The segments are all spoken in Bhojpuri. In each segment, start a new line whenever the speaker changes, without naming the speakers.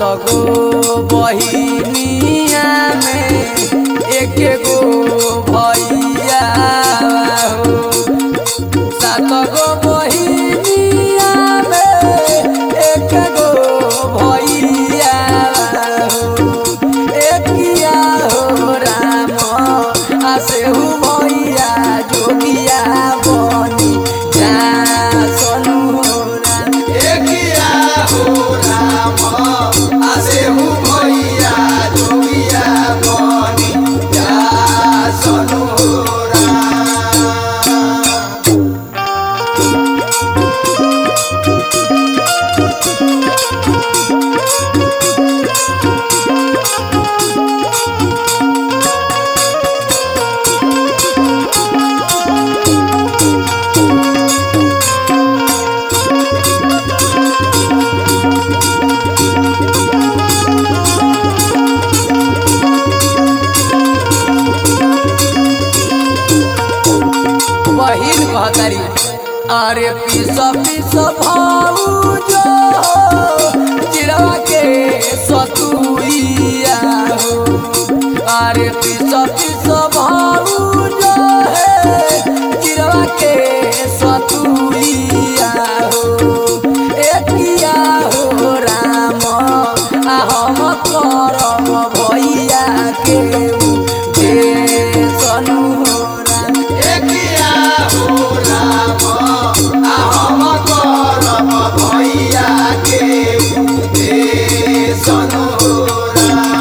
गो बहिनिया में एक गो भैया हो सात गो बहिनिया में एक गो भैया हो एकिया हो राम आसेहु भैया जोगिया बनी जा सनु हो राम
एकिया हो राम आसेहु भैया जोगिया बनी जा सनु राम
बहिन कहतारी अरे पीस पीस भाऊजो चिड़वा के सतुइया हो अरे पीस पीस भाऊजो है चिड़वा के सतुइया हो एकिया हो राम आ हम करम भैया के दे सनु हो राम
एकिया हो राम आ हम करम भैया के दे सनु राम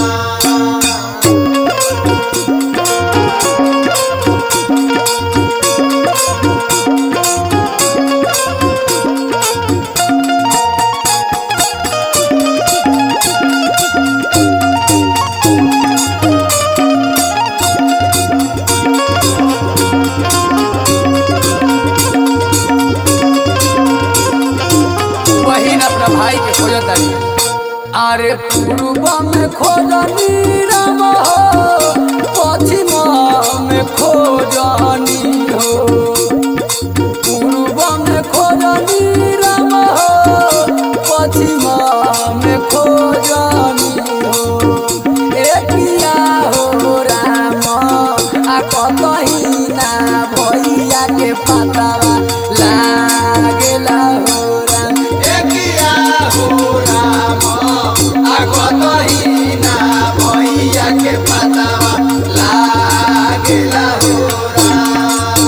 बहिन अपना भाई के खोजत तारी अरे पूर्व में खोजनी राम हो पश्चिम में खोजनी हो पूर्व में खोजनी राम हो पश्चिम में खोजनी हो एकिया हो राम आ कतही ना भैया के पतावा लागेला हो राम
एकिया हो राम आगतही ना भैया के पतावा लागेला हो राम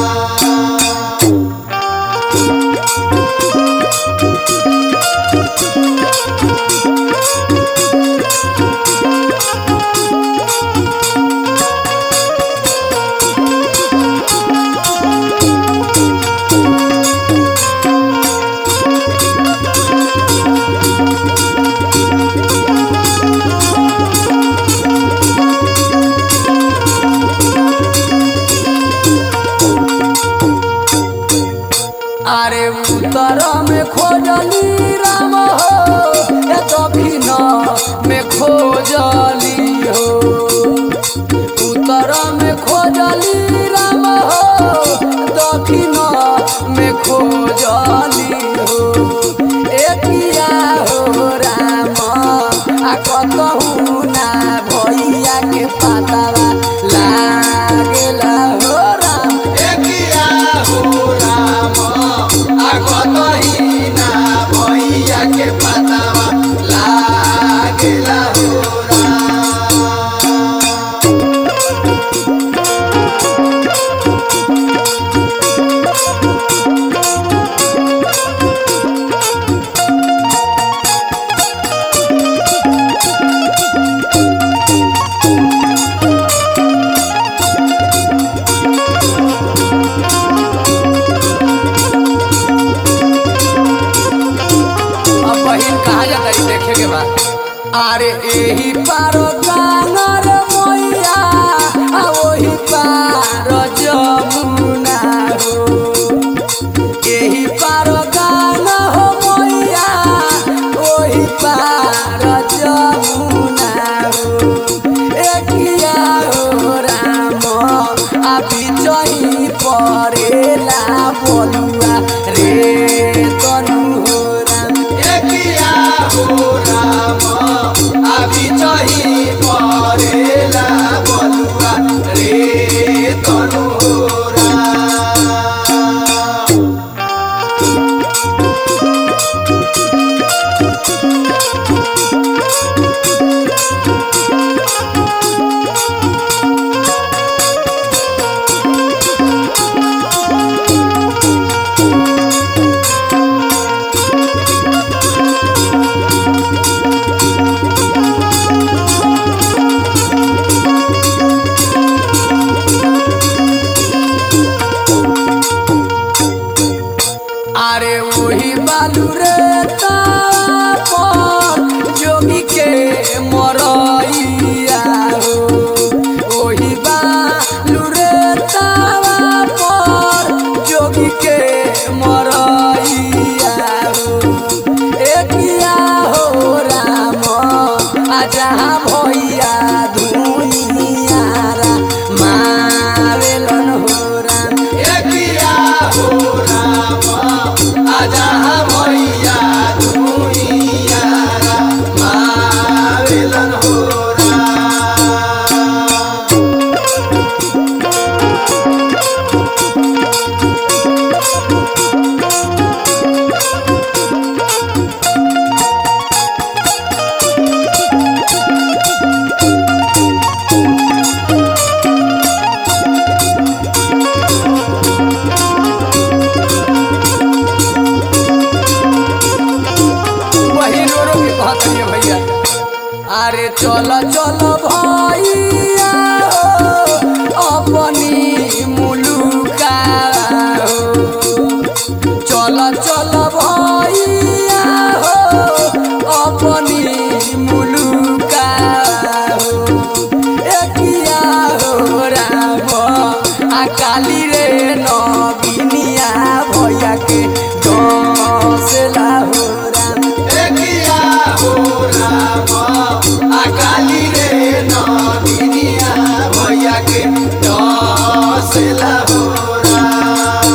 अरे उत्तर में खोजली राम हो ए दक्षिण में खोजली हो उत्तर में खोजली राम हो दक्षिण में खोजली हो एकिया हो राम आ कतहु ना भैया के पतावा लागेला हो राम
एकिया हो राम आगतही ना भैया के पतावा लागेला हो राम
अब बहिन कहा जाता है देखे के बाद अरे एही पारो गानर मैया आ ओही पार जमुना हो एही पारो गान हो मैया ओही पार जमुना हो एकिया हो राम आ बिचही परेला बलुआ रे तनु हो राम
एकिया हो राम
जहाँ भैया धुइयारा मावेलन हो राम
एकिया हो राम आजा भैया दुनिया मावेलन हो राम
वही रो रो के कहत रहिए भैया अरे चल चल भैया हो अपनी मुलुका हो चल चल भैया हो अपनी मुलुका हो एकिया हो राम आ काली रे नगिनिया भैया के डसला हो राम
एकिया हो राम अकाली रे नदिनिया भैया के डसला हो राम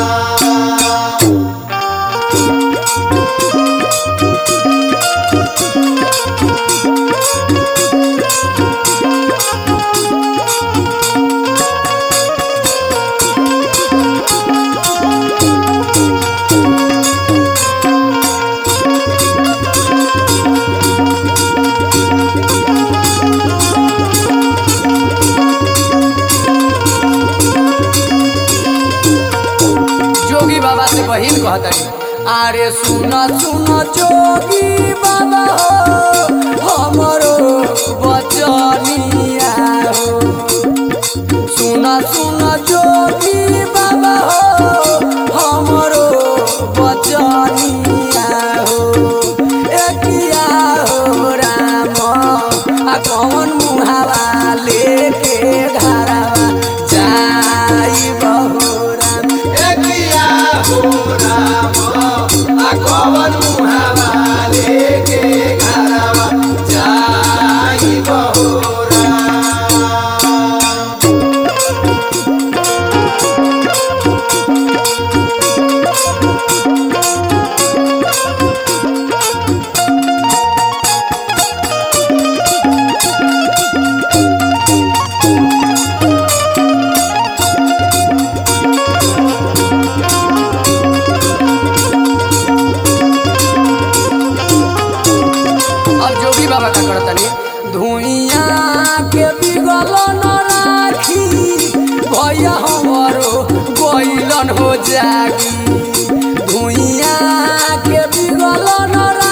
जोगी बाबा से बहिन कहतनी अरे सुन सुन जोगी बाबा हो हमरो बचनिया हो सुन सुन जोगी बाबा हो हमरो बचनिया हो एकिया हो राम आ कौन मुहावा लेके घरवा जाई बहो राम
एकिया हो राम आ कवन मुहावा लेके घरवा जाई बहो राम
अब जोगी बाबा का करतनी धुइया के बिगल न राखी भैया हमरो गइलन हो जागी धुइया के बिगल न